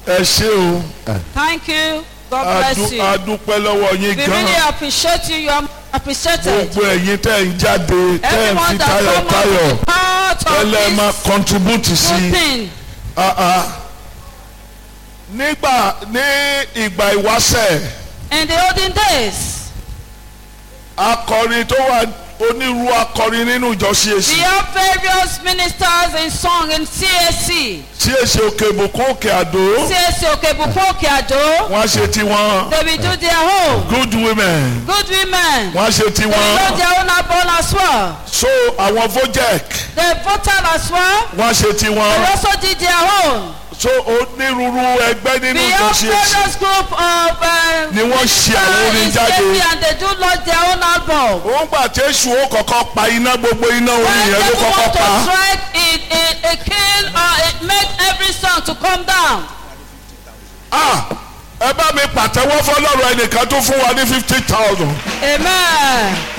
ẹ ṣé o Thank you. God Adu- bless you. adúpẹ́ lọ́wọ́ yín We gan really appreciate you. You are appreciated. gbogbo ẹ̀yin tẹ́ ń jáde tẹ́ ń fi Everyone that tayọ̀ come tayọ̀ out part of tẹ́lẹ̀ máa this contribute sí good i. thing. Ah, ah. nígbà ní ìgbà ìwáṣẹ̀ In the olden days, akọrin tó wà onírú akọrin nínú ìjọ we CAC have various ministers in song in CAC. CAC òkè ìbùkún òkè àdó CAC Okebukun Okeado. wọ́n á ṣe tiwọn They will do their own. good women Good women. wọ́n á ṣe They will do tiwọn their own album as well. so àwọn vojek They voted as well. wọ́n á ṣe They tiwọn also did their own. so onírúurú ẹgbẹ́ nínú We ìjọ have CAC various group of uh, Ni wọ́n ṣe àwọn orin ministers jáde. in CAC and they do launch their own album. ó ń gbà tí èṣù ó kọ́kọ́ pa iná gbogbo iná orin When yẹn ló people kọ́kọ́ want to pa strike it, it, it kill or it make every song to come down. ah ẹ bá mi pàtẹ́wọ́ fọlọ́run ẹnìkan tó fún wa ní fifty thousand Amen.